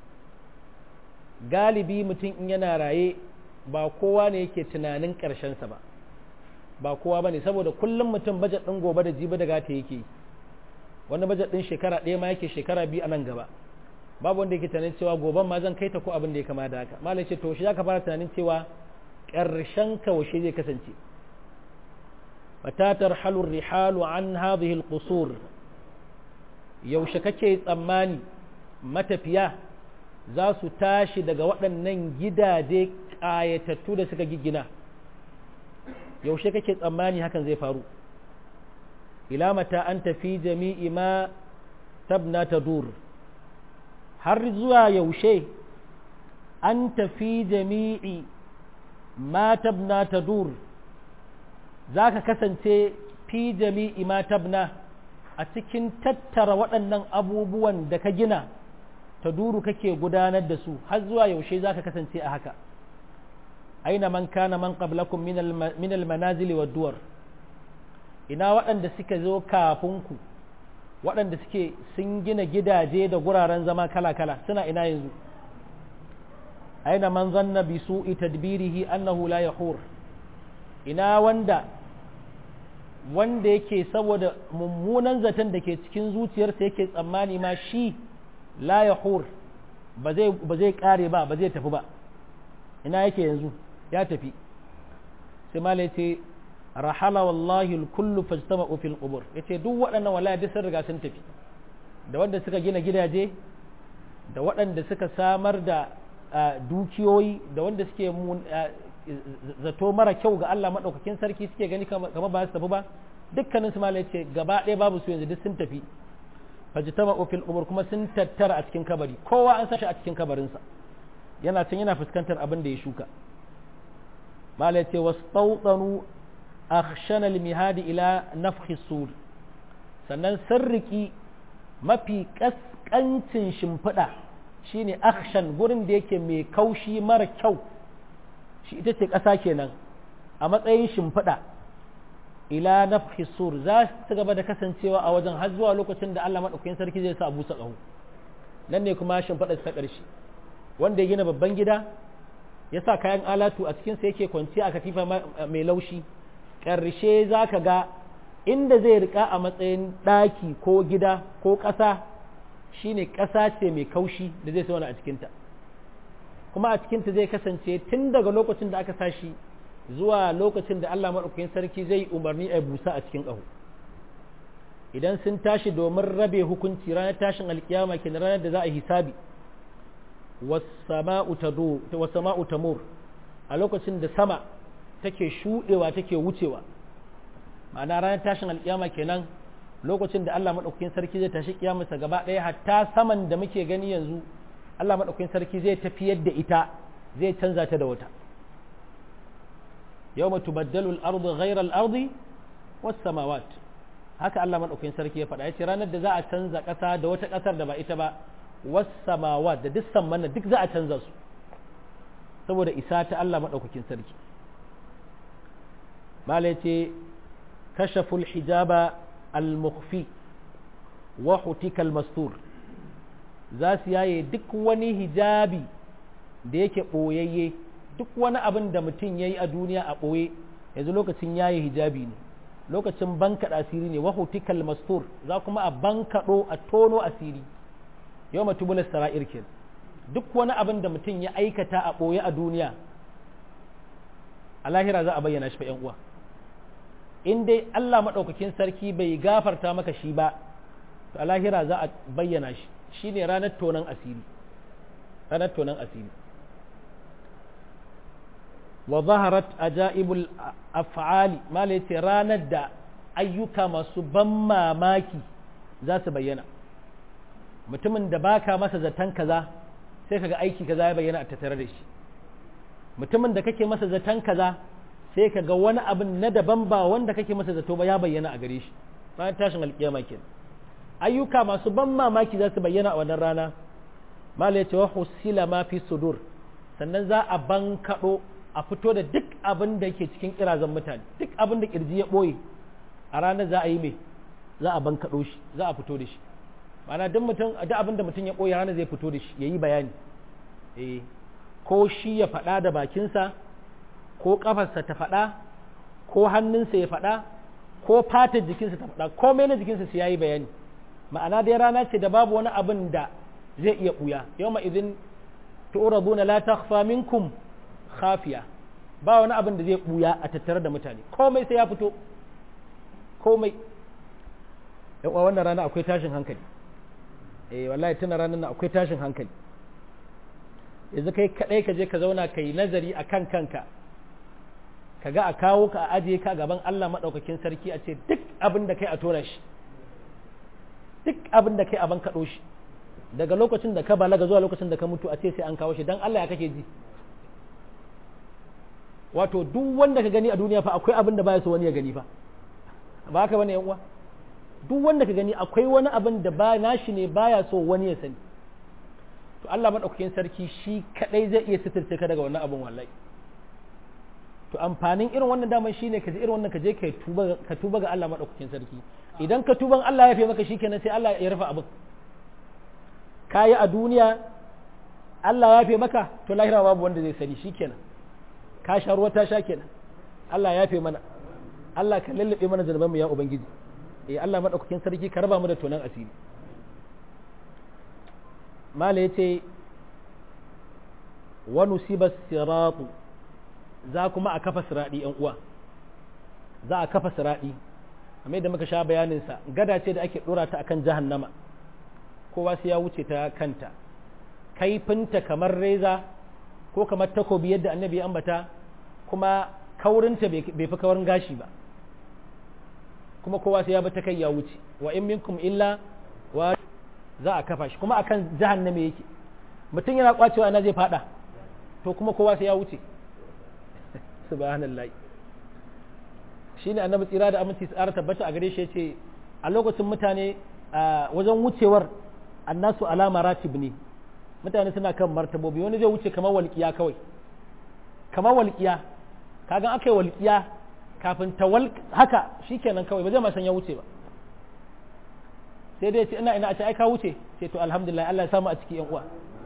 A: galibi mutum in yana raye ba kowa ne yake tunanin ƙarshensa ba ba kowa ba ne saboda kullum mutum bajet ɗin gobe da jibi da gata yake wani bajet ɗin shekara ɗaya ma yake shekara biyu a nan gaba babu wanda yake tunanin cewa goben ma zan kai ta ko abin da ya kama da haka malam ce to shi za ka fara tunanin cewa ƙarshen ka washe zai kasance mata tarhalu rihalu an hadhihi alqusur yaushe kake tsammani matafiya za su tashi daga waɗannan gidaje ƙayatattu da suka giggina yaushe kake tsammani hakan zai faru ila mata an tafi jami'i ma tabna tadur har zuwa yaushe an tafi jami'i ma tabna tadur za ka kasance fi jami'i ma tabna a cikin tattara waɗannan abubuwan da ka gina ta duru kake gudanar da su har zuwa yaushe za ka kasance a haka aina man kana man qablakum min almanazili wa duwar ina waɗanda suka zo kafin ku waɗanda suke sun gina gidaje da guraren zama kala-kala suna ina yanzu aina man zanna bi su'i tadbirihi annahu la yahur ina wanda wanda yake saboda mummunan zaton da ke cikin zuciyarsa yake tsammani ma shi la yahur ba zai ba zai kare ba ba zai tafi ba ina yake yanzu ya tafi sai mala yace rahala wallahi kullu fajtama'u fil qubur yace duk waɗannan wallahi duk sun riga sun tafi da wanda suka gina gidaje da waɗanda suka samar da dukiyoyi da wanda suke zato mara kyau ga Allah maɗaukakin sarki suke gani kama ba su tafi ba dukkanin su malai ce gaba ɗaya babu su yanzu duk sun tafi fajitama ofil umur kuma sun tattara a cikin kabari kowa an sashi a cikin kabarinsa yana can yana fuskantar abin da ya shuka malai ce wasu akhshana limihadi ila nafhi sur sannan sirriki mafi kaskancin shimfiɗa shine akhshan gurin da yake mai kaushi mara kyau shi ita ce ƙasa kenan a matsayin shimfiɗa ila nafhi sur za su gaba da kasancewa a wajen har zuwa lokacin da Allah maɗaukakin sarki zai sa a busa ƙaho nan ne kuma shimfiɗa ta ƙarshe wanda ya gina babban gida ya sa kayan alatu a cikinsa yake kwanciya a katifa mai laushi ƙarshe za ka ga inda zai rika a matsayin ɗaki ko gida ko ƙasa shine ƙasa ce mai kaushi da zai sauna a cikinta kuma a cikinta zai kasance tun daga lokacin da aka sashi zuwa lokacin da Allah maɗaukakin sarki zai umarni a busa a cikin ƙaho idan sun tashi domin rabe hukunci ranar tashin alkiyama ke ranar da za a hisabi wasama'u tamur a lokacin da sama take shuɗewa take wucewa ma'ana ranar tashin alkiyama kenan lokacin da Allah maɗaukakin sarki zai tashi kiyamarsa gaba ɗaya hatta saman da muke gani yanzu Allah maɗaukakin sarki zai tafiyar da ita zai canza ta da wata yau matu baddalul ardu ghairal ardi was samawat haka Allah maɗaukakin sarki ya faɗa ya ce ranar da za a canza ƙasa da wata ƙasar da ba ita ba was samawat da duk samman duk za a canza su saboda isa ta Allah maɗaukakin sarki malai ce kashaful hijaba al-mukhfi wa hutika al-mastur za su yaye duk wani hijabi da yake ɓoyayye duk wani abin da mutum ya yi a duniya a ɓoye yanzu lokacin yayi hijabi ne lokacin bankaɗa asiri ne wa hutikal mastur za kuma a bankaɗo a tono asiri yau matubular sara'ir ke duk wani abin da mutum ya aikata a ɓoye a duniya a lahira za a bayyana shi fa uwa in dai Allah maɗaukakin sarki bai gafarta maka shi ba to a lahira za a bayyana shi shine ranar tonon asiri ranar tonon asiri wa zaharat ajaibul af'ali mala yace ranar da ayyuka masu ban mamaki za su bayyana mutumin da baka masa zaton kaza sai kaga aiki kaza ya bayyana a tattare da shi mutumin da kake masa zaton kaza sai kaga wani abin na daban ba wanda kake masa zato ba ya bayyana a gare shi bayan tashin alkiyama kenan ayyuka masu ban mamaki za su bayyana a wannan rana mala yace wa husila ma fi sudur sannan za a bankaɗo a fito da duk abin da ke cikin kirazan mutane duk abin da kirji ya ɓoye a ranar za a yi mai za a bankaɗo shi za a fito da shi ma'ana duk mutum duk abin da mutum ya ɓoye ranar zai fito da shi ya yi bayani eh ko shi ya faɗa da bakinsa ko ƙafarsa ta faɗa ko hannunsa ya faɗa ko fatar jikinsa ta faɗa ko mai na jikinsa sai ya yi bayani ma'ana dai rana ce da babu wani abin da zai iya ɓuya yau ma idin tu'raduna la takhfa minkum khafiya ba wani abin da zai buya a tattare da mutane komai sai ya fito komai yawa wannan rana akwai tashin hankali eh wallahi tuna ranar nan akwai tashin hankali yanzu kai kadai ka je ka zauna ka yi nazari a kan kanka ka ga a kawo ka a ajiye ka gaban Allah maɗaukakin sarki a ce duk abin da kai a tona shi duk abin da kai a ban kaɗo shi daga lokacin da ka balaga zuwa lokacin da ka mutu a ce sai an kawo shi don Allah ya kake ji wato duk wanda ka gani a duniya fa akwai abin da baya so wani ya gani fa ba haka bane yan uwa duk wanda ka gani akwai wani abin da ba nashi ne baya so wani ya sani to Allah madaukakin sarki shi kadai zai iya sitirce ka daga wannan abin wallahi to amfanin irin wannan daman shine ka je irin wannan ka je ka tuba ka tuba ga Allah madaukakin sarki idan ka tuban Allah ya fi maka shikenan sai Allah ya rufe abin kayi a duniya Allah ya fi maka to lahira babu wanda zai sani shikenan ka sha ruwa ta sha kenan Allah ya fi mana Allah ka lallabe mana zanubanmu ya ubangiji eh Allah madaukakin sarki ka raba mu da tonan asiri mala yace wa nusiba siratu za kuma a kafa siradi yan uwa za a kafa siradi amma yadda muka sha bayanin sa gada ce da ake dora ta akan jahannama kowa sai ya wuce ta kanta kaifinta kamar reza ko kamar takobi yadda annabi ya ambata kuma kaurinta bai fi kaurin gashi ba kuma kowa sai ya bi ta kai ya wuce wa in minkum illa wa za a kafa shi kuma akan jahanname yake mutum yana kwacewa ina zai fada to kuma kowa sai ya wuce subhanallahi shine annabi tsira da aminci tsara tabbata a gare shi yace a lokacin mutane wajen wucewar annasu alama ratib ne mutane suna kan martabobi wani zai wuce kamar walƙiya kawai kamar walƙiya kagan aka yi walƙiya kafin ta wal haka shikenan kawai ba zai ma san ya wuce ba sai dai ce ina ina a ce ai ka wuce sai to alhamdulillah Allah ya samu a ciki yan uwa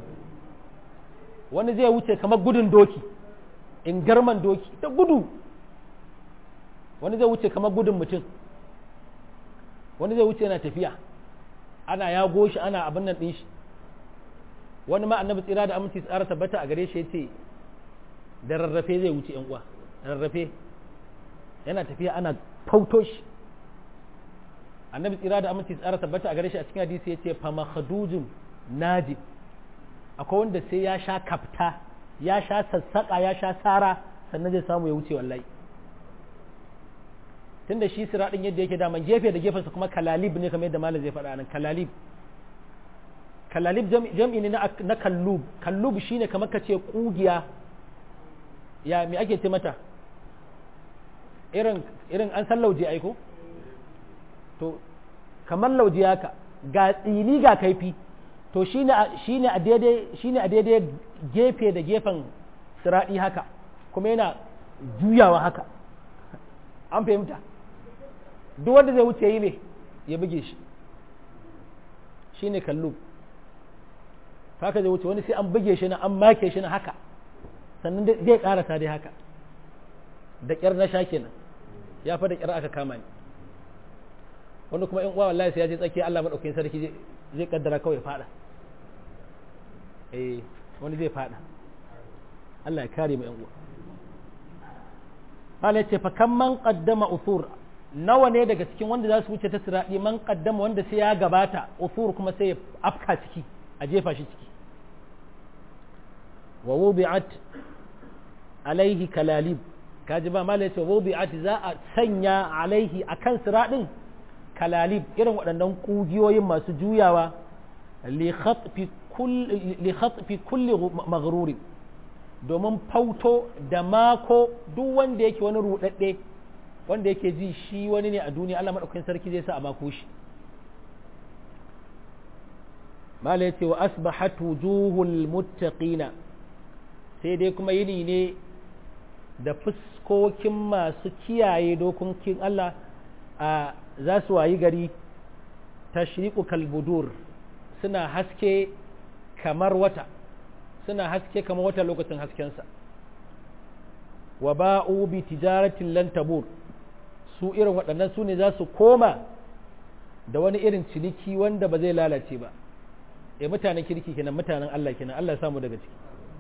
A: wani zai wuce kamar gudun doki in garman doki ta gudu wani zai wuce kamar gudun mutum wani zai wuce yana tafiya ana yago shi ana abin nan ɗin shi wani ma annabi tsira da aminci tsara tabbata a gare shi ya ce da rarrafe zai wuce yan uwa rarrafe yana tafiya ana fauto shi annabi tsira da aminci tsara tabbata a gare shi a cikin hadisi ya ce fama khadujun naji akwai wanda sai ya sha kafta ya sha sassaƙa ya sha sara sannan zai samu ya wuce wallahi tunda shi siraɗin yadda yake daman gefe da gefensa kuma kalalib ne kamar yadda malam zai faɗa nan kalalib kalalib jam'i ne na kallub kallub shine kamar ka ce kugiya ya me ake ce mata irin irin an san lauje aiko to kamar lauje haka ga tsini ga kaifi to shine shine a daidai shine a daidai gefe da gefen siradi haka kuma yana juyawa haka an fahimta duk wanda zai wuce yi ne ya buge shi shine kallub haka zai wuce wani sai an buge shi na an make shi na haka sannan zai karasa dai haka da ƙyar na sha kenan ya fa da ƙyar aka kama ni wani kuma in uwa wallahi sai ya je tsakiya Allah madaukakin sarki zai kaddara kawai fada eh wani zai fada Allah ya kare mu yan uwa Allah ya ce fa kan man qaddama uthur nawa ne daga cikin wanda za su wuce ta siradi man qaddama wanda sai ya gabata uthur kuma sai ya afka ciki a jefa shi ciki wa wubi'at alaihi kalalib kaji ba mala yace wubi'at za a sanya alaihi akan siradin kalalib irin waɗannan kugiyoyin masu juyawa li khatfi kulli li khatfi kulli maghrurin domin fauto da mako duk wanda yake wani rudadde wanda yake ji shi wani ne a duniya Allah madaukakin sarki zai sa a mako shi mala yace wa asbahat wujuhul muttaqina sai dai kuma yini ne da fuskokin masu kiyaye dokokin Allah a za su wayi gari tashriqu kalbudur suna haske kamar wata suna haske kamar wata lokacin haskensa wa ba'u bi tijaratin lan tabur su irin waɗannan su ne za su koma da wani irin ciniki wanda ba zai lalace ba e mutanen kirki kenan mutanen Allah kenan Allah ya samu daga ciki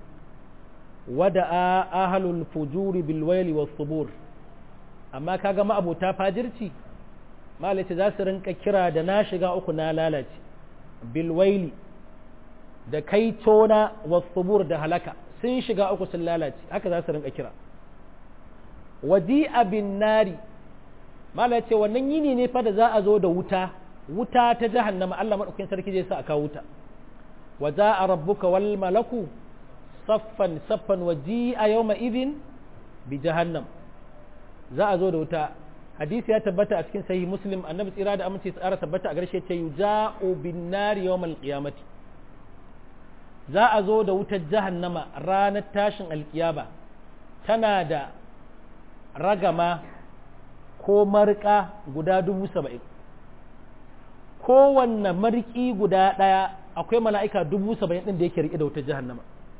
A: wada'a ahlul fujuri bil waili was subur amma kaga ma'abota fajirci malace za su rinka kira da na shiga uku na lalace bil waili da kai tona was subur da halaka sun shiga uku sun lalace haka za su rinka kira waji'a bin nari malace wannan yini ne fa da za a zo da wuta wuta ta jahannama Allah madaukakin sarki zai sa aka wuta wa za'a rabbuka wal malaku saffan saffan waji a yau ma'izin bi jahannam za a zo da wuta hadisi ya tabbata a cikin sahih muslim annabi tsira da amince tsara tabbata a garshe ce yuja'u bin nari yawmal qiyamati za a zo da wutar jahannama ranar tashin alkiyama tana da ragama ko marka guda dubu saba'in kowanne marki guda ɗaya akwai mala'ika dubu saba'in ɗin da yake riƙe da wutar jahannama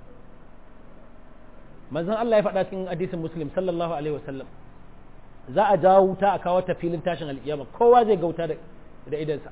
A: manzon Allah ya faɗa cikin hadisin muslim sallallahu alaihi wasallam za a jawo wuta a kawo ta filin tashin alƙiyama kowa zai ga wuta da idansa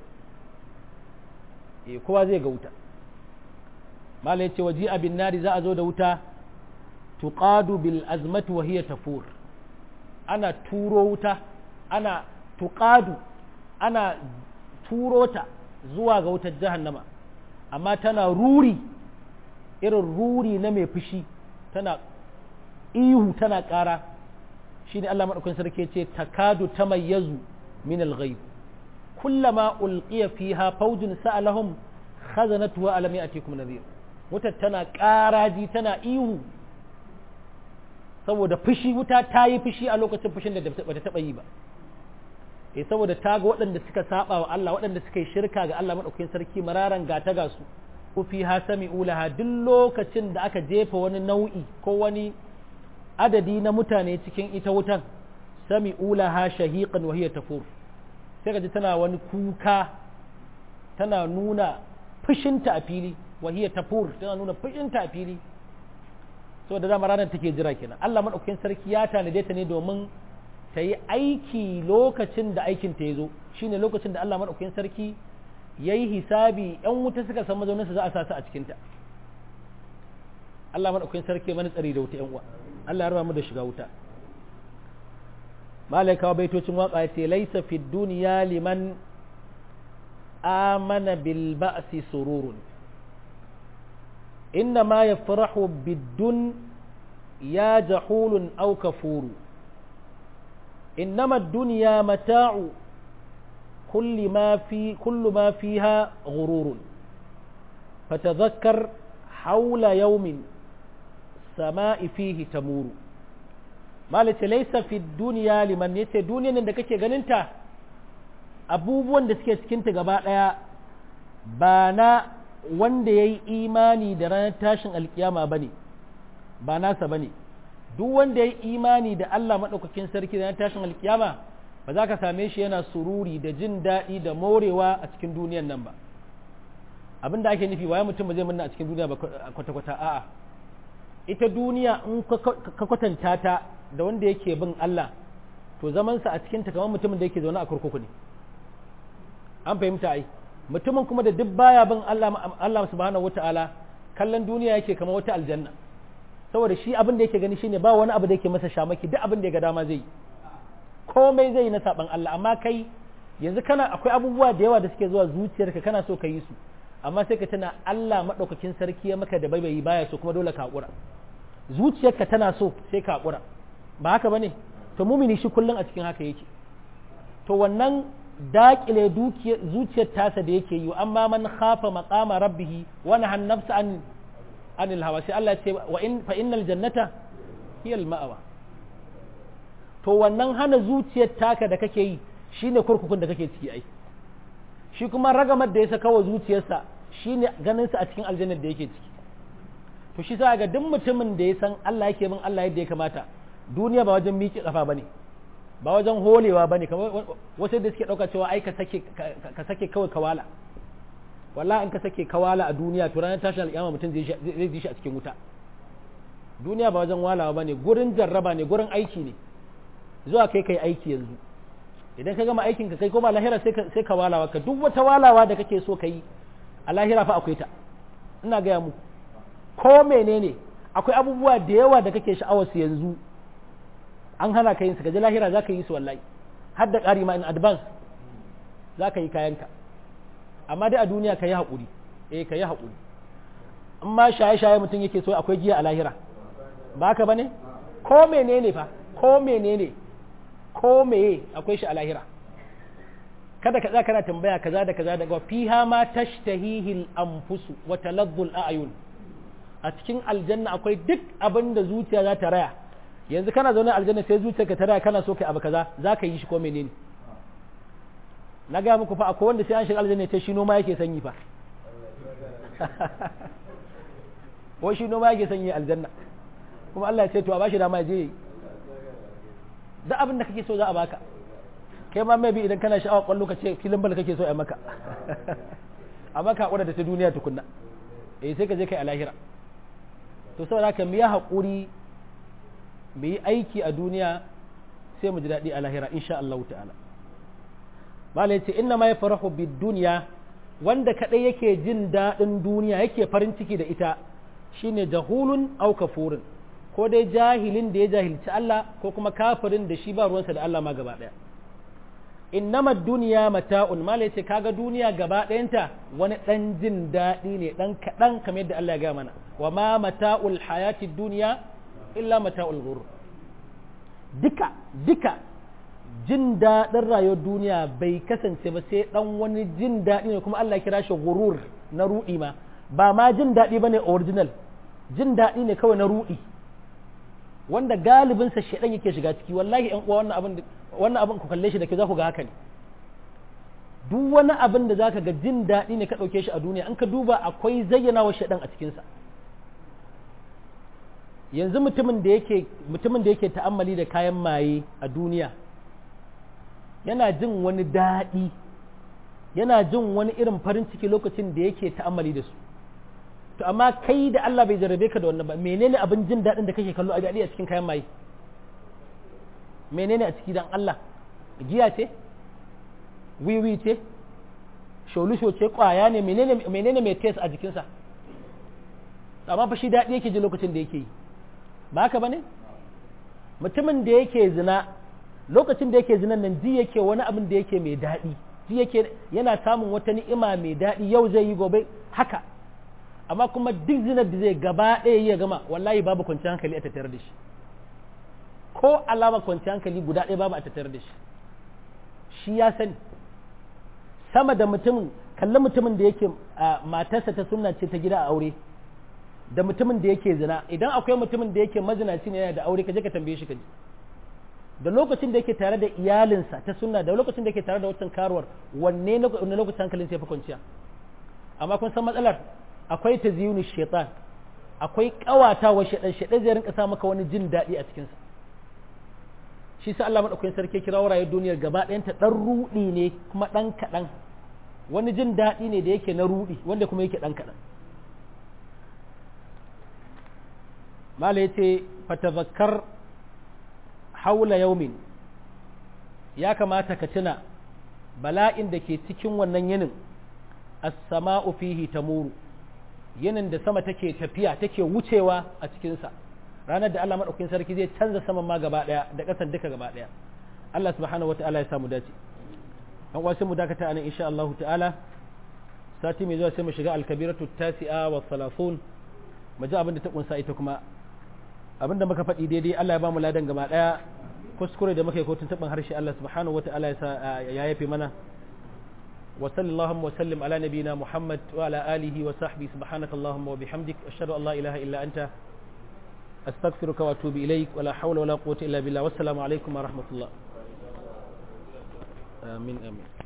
A: eh kowa zai ga wuta malai ce waji abin nari za a zo da wuta tuqadu bil azmati wa hiya tafur ana turo wuta ana tuqadu ana turo ta zuwa ga wutar jahannama amma tana ruri irin ruri na mai fushi tana ihu tana ƙara shi ne Allah maɗaukin sarki ce takadu ta mayyazu min al-ghaib kullama ulqiya fiha fawjun sa'alahum khazanatuha alam ya'tikum nadhir wuta tana ƙaraji tana ihu saboda fushi wuta ta yi fushi a lokacin fushin da bata taɓa yi ba eh saboda ta ga waɗanda suka saba wa Allah waɗanda suka yi shirka ga Allah maɗaukin sarki mararan gata ga su ku fi ha sami ulaha duk lokacin da aka jefa wani nau'i ko wani adadi na mutane cikin ita wutan sami ulaha shahiqan wa hiya tafur sai ji tana wani kuka tana nuna fushinta a fili wa hiya tafur tana nuna fushinta a fili saboda dama ranar take jira kenan Allah madaukakin sarki ya tanade ta ne domin ta yi aiki lokacin da aikin ta ya zo shine lokacin da Allah madaukakin sarki ya yi hisabi ‘yan wuta suka san mazauninsa za a sa su a cikinta Allah maɗaukakin sarki mani tsari da wuta ‘yan uwa Allah ya raba mu da shiga wuta malai kawo baitocin waka ya ce laisa fi duniya liman amana bil ba'si sururun inna ma yafrahu biddun ya jahulun aw kafuru innama ad-dunya mata'u كل ما في كل ما فيها غرور فتذكر حول يوم سماء فيه تمور ما ليس في الدنيا لمن yace duniyan da kake ganinta abubuwan da suke cikinta gaba daya ba na wanda yayi imani da ranar tashin alkiyama bane ba nasa bane duk wanda yayi imani da Allah madaukakin sarki da ranar tashin alkiyama ba za ka same shi yana sururi da jin daɗi da morewa a cikin duniyan nan ba abin da ake nufi waye mutum ba zai munna a cikin duniya ba kwata-kwata a'a ita duniya in ka kwatanta ta da wanda yake bin Allah to zamansa a cikin kamar mutumin da yake zaune a kurkuku ne an fahimta ai mutumin kuma da duk baya bin Allah Allah subhanahu wataala kallon duniya yake kamar wata aljanna saboda shi abin da yake gani shine ba wani abu da yake masa shamaki duk abin da ya ga dama zai yi komai zai yi na saban Allah amma kai yanzu kana akwai abubuwa da yawa da suke zuwa zuciyarka kana so ka yi su amma sai ka tana Allah madaukakin sarki ya maka da baibayi baya so kuma dole ka hakura zuciyarka tana so sai ka hakura ba haka bane to mumini shi kullun a cikin haka yake to wannan daƙile zuciyar tasa da yake yi amma man khafa maqama rabbih wa nahan nafsa an anil hawa sai Allah ya ce wa in fa innal jannata hiya al ma'awa to wannan hana zuciyar taka da kake yi shine kurkukun da kake ciki ai shi kuma ragamar da ya saka wa zuciyarsa shine ganin sa a cikin aljannar da yake ciki to shi sa ga duk mutumin da ya san Allah yake bin Allah yadda ya kamata duniya ba wajen miƙe kafa bane ba wajen holewa bane kamar wasu da suke dauka cewa ai ka sake ka sake kawai kawala wallahi in ka sake kawala a duniya to ranar tashin alƙiyama mutum zai zai ji shi a cikin wuta duniya ba wajen walawa bane gurin jarraba ne gurin aiki ne zuwa kai kai aiki yanzu idan ka gama aikin ka kai koma lahira sai ka sai ka walawa ka duk wata walawa da kake so ka yi a lahira fa akwai ta ina gaya muku ko menene akwai abubuwa da yawa da kake sha'awar su yanzu an hana ka yin su gaji lahira za ka yi su wallahi har da ƙari ma in advance za ka yi kayanka amma dai a duniya ka yi haƙuri eh ka yi haƙuri in ma shaye-shaye mutum yake so akwai giya a lahira ba haka ba ne ko menene fa ko menene ko meye akwai shi a lahira kada ka tsaya kana tambaya kaza da kaza daga fiha ma tashtahihil anfusu wa taladdul a'yun a cikin aljanna akwai duk abin da zuciya za ta raya yanzu kana zaune aljanna sai zuciyarka ta raya kana so kai abu kaza za ka yi shi ko menene na ga muku fa akwai wanda sai an shiga aljanna ta shi noma yake sanyi fa wai shi noma yake sanyi aljanna kuma Allah ya ce to a bashi dama je duk abin da kake so za a baka kai ma maybe idan kana sha'awar kwallo ka ce filin bal kake so a maka amma ka hakura da ta duniya tukunna eh sai ka je kai a lahira to saboda haka mu yi haƙuri mu yi aiki a duniya sai mu ji daɗi a lahira insha Allah ta'ala malai ce inna ma yafrahu bid dunya wanda kadai yake jin daɗin duniya yake farin ciki da ita shine jahulun aw kafurun ko dai jahilin da ya jahilci Allah ko kuma kafirin da shi ba ruwansa da Allah ma gaba ɗaya innama duniya mata'un mala yace kaga duniya gaba ɗayanta wani ɗan jin daɗi ne ɗan kaɗan kamar yadda Allah ya gaya mana wa ma mata'ul hayati duniya illa mata'ul ghurur duka duka jin daɗin rayuwar duniya bai kasance ba sai ɗan wani jin daɗi ne kuma Allah ya kira shi ghurur na ruɗi ma ba ma jin daɗi bane original jin daɗi ne kawai na ruɗi wanda galibinsa shaɗan yake shiga ciki wallahi ƴan uwa wannan abin wannan abin ku kalle shi da ke za ku ga haka ne duk wani abin da zaka ga jin daɗi ne ka ɗauke shi a duniya an ka duba akwai zayyana wa shaɗan a cikinsa yanzu mutumin da yake mutumin da yake ta'ammali da kayan maye a duniya yana jin wani daɗi yana jin wani irin farin ciki lokacin da yake ta'ammali da su to amma kai da Allah bai jarabe ka da wannan ba menene abin jin daɗin da kake kallo a daɗi a cikin kayan maye menene a ciki dan Allah giya ce wiwi ce sholusho ce kwaya ne menene menene mai test a jikinsa amma fa shi daɗi yake ji lokacin da yake yi ba haka bane mutumin da yake zina lokacin da yake zinan nan ji yake wani abin da yake mai daɗi ji yake yana samun wata ni'ima mai daɗi yau zai yi gobe haka amma kuma duk zinar da zai gaba ɗaya ya gama wallahi babu kwanciyar hankali a tattare da shi ko alama kwanciyar hankali guda ɗaya babu a tattare da shi shi ya sani sama da mutumin kalli mutumin da yake matarsa ta sunna ce ta gida a aure da mutumin da yake zina idan akwai mutumin da yake mazinaci ne yana da aure ka je ka tambaye shi ka ji da lokacin da yake tare da iyalinsa ta sunna da lokacin da yake tare da wancan karuwar wanne na lokacin hankalin sai fi kwanciya amma kun san matsalar akwai ta ziyuni shaitan akwai kawatawa shaitan shaitan zai rinka sa maka wani jin daɗi a cikinsa shi sa Allah madaukakin sarki kira wurare duniyar gaba ɗayanta ɗan ruɗi ne kuma ɗan kaɗan wani jin daɗi ne da yake na ruɗi wanda kuma yake ɗan kaɗan mala ya ce fatazakkar haula yaumin ya kamata ka tuna bala'in da ke cikin wannan yinin as-sama'u fihi tamuru yinin da sama take tafiya take wucewa a cikinsa ranar da Allah maɗaukin sarki zai canza saman ma gaba ɗaya da ƙasar duka gaba ɗaya Allah subhanahu wa ta'ala ya samu dace an wasu mu dakata anan insha Allah ta'ala sati mai zuwa sai mu shiga alkabiratu tasi'a wa salafun mu ji abin da ta kunsa ita kuma abin da muka faɗi daidai Allah ya ba mu ladan gaba ɗaya kuskure da muka yi kotun taɓin harshe Allah subhanahu wa ta'ala ya yafe mana وصل اللهم وسلم على نبينا محمد وعلى آله وصحبه سبحانك اللهم وبحمدك أشهد أن لا إله إلا أنت أستغفرك وأتوب إليك ولا حول ولا قوة إلا بالله والسلام عليكم ورحمة الله آمين آمين